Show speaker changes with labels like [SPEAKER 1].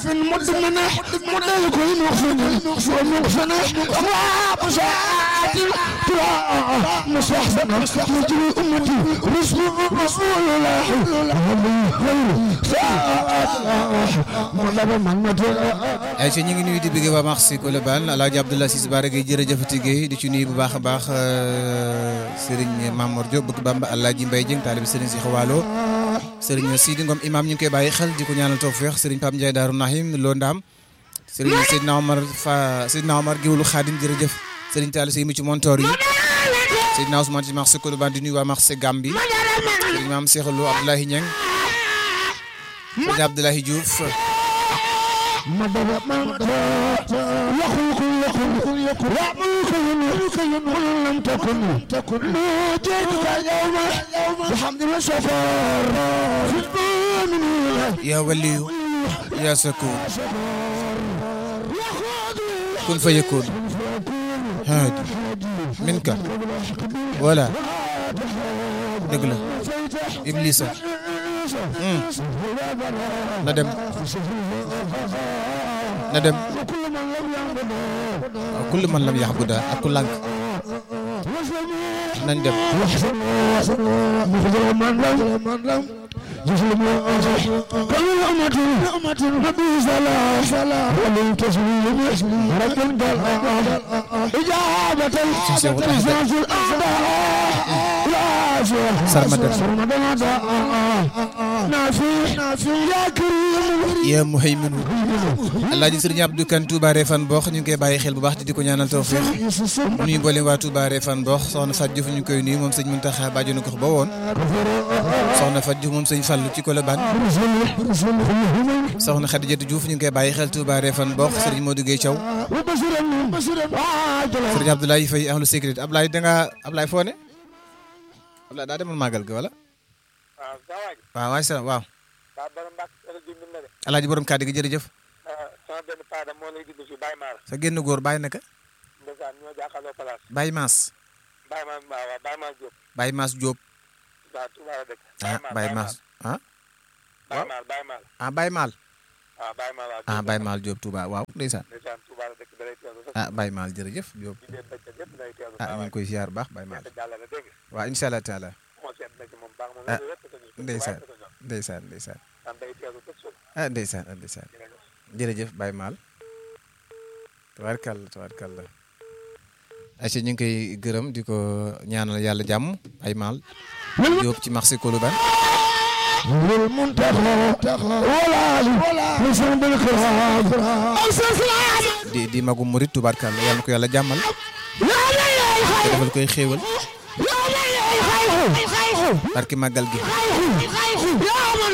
[SPEAKER 1] في المدمنة مدل كل مغفنة ومغفنة ومساعات تراء مستحسنة مجري أمتي رسول رسول الله غير ساعات مدل من مدل
[SPEAKER 2] ay ci ñu ngi nuyu di bëgg waa Marché Colobane Alaaji Abdoulaye Ciss Bara Gueye jërëjëfati Gueye di ci nuyu bu baax a baax Serigne Mamour Diop bëgg Bamba Alaaji Mbaye Dieng taalibi Serigne Cheikh Waalo Serigne Sidi Ngom imam ñu ngi koy bàyyi xel di ko ñaanal tawfeex Serigne Pape Ndiaye Daaru Nahim Lo Ndam Serigne Seydina Omar Fa Seydina Omar Géwlu Khadim jërëjëf Serigne Talla Sey mi ci montoor yi Seydina Ousmane ci Marché Colobane di nuyu waa Marché Gambi Serigne Maam Cheikh Lo Abdoulaye Niang Serigne Abdoulaye Diouf
[SPEAKER 1] مدد من يخلق يخلق يخلق يعملك ينولك ينول لم تكن تكن نوجدك يوم بحمد السفر في الضامن
[SPEAKER 2] يا ولي يا سكون كن فيكون هادي منك ولا دقلة إبليس ندم ندم كل من لم يعبد أكل لك ندم
[SPEAKER 1] مخزر من لم من لم يسلم كل أمة أمة نبي سلام سلام ولم تسليم رب قال إجابة الإحساس الأعداء لا شيء
[SPEAKER 2] سرمدا.
[SPEAKER 1] سرمدا نافي نافي يا كريم
[SPEAKER 2] yaa muhayminu Alaaji Sëriñ Abdou Kane Touba Refane Bokh ñu ngi koy bàyyi xel bu baax te di ko ñaanal tawfeex nuyu mboolem waa Touba Refane Bokh soxna Fatou Diouf ñu ngi koy nuyu moom sëñ Mountakha bàjjenu gox ba woon soxna Fatou Diouf moom sëñ Fallou ci Colobane soxna Khadijatou Diouf ñu ngi koy bàyyi xel Touba Refane Bokh Sëriñ Modou Gueye Thiaw
[SPEAKER 1] وبشرا بشرا عاجلا
[SPEAKER 2] Sëriñ Abdoulaye Faye ahlu sécurité Ablaye da nga Ablaye foo ne Ablaye daa demal màggal ga wala
[SPEAKER 3] waaw saa waay
[SPEAKER 2] waaw waay salaam waaw
[SPEAKER 3] daa borom mbàkk sa rajo bi na de
[SPEAKER 2] Alaaji borom kàddu gi jërëjëf
[SPEAKER 3] sama benn paada moo lay dugg si Baye Maar
[SPEAKER 2] sa génn góor bàyyi naka
[SPEAKER 3] ndeysaan ñoo jàkkaarloo place
[SPEAKER 2] Baye Mass
[SPEAKER 3] Baye Maar waaw waaw Baye Maar Diop
[SPEAKER 2] Baye Mass Diop
[SPEAKER 3] waaw Touba la dëkk
[SPEAKER 2] ah Baye Mass ah
[SPEAKER 3] Baye Maar Baye Maar
[SPEAKER 2] ah Baye Mal
[SPEAKER 3] waaw Baye Maar waaw
[SPEAKER 2] ah Baye Mal Diop Touba waaw ndeysaan
[SPEAKER 3] ndeysaan Touba la dëkk da lay teewlu sax
[SPEAKER 2] ah Baye Mal jërëjëf Diop
[SPEAKER 3] ci biir bëccëg yëpp lay teewlu
[SPEAKER 2] ah
[SPEAKER 3] saa
[SPEAKER 2] ñu
[SPEAKER 3] waay
[SPEAKER 2] ngi koy ziar bu baax Baye Mal
[SPEAKER 3] te jàllale dégg nga
[SPEAKER 2] waaw incha allah taala
[SPEAKER 3] moo seet na ci moom baax moom
[SPEAKER 2] Ah,
[SPEAKER 3] loolu yëpp ko ñu
[SPEAKER 2] ndeysaan ndeysaan ndeysaan
[SPEAKER 3] daan day teewlu tëj suuf
[SPEAKER 2] ah ndeysaan ah ndeysaan jërëjëf Baye Mal tabaarkalla tabaarkalla ayca ñu ngi koy gërëm di ko ñaanal yàlla jàmm Baye Mal Diop ci marché Colobane
[SPEAKER 1] للمنتخب ولا ولا نسم بالكرام
[SPEAKER 2] di di magum murit tubaarkalla yàlla na ko yàlla jàmmal
[SPEAKER 1] لا لا يا
[SPEAKER 2] te defal koy xéewal
[SPEAKER 1] لا لا يا خير
[SPEAKER 2] barki màggal gi
[SPEAKER 1] يا من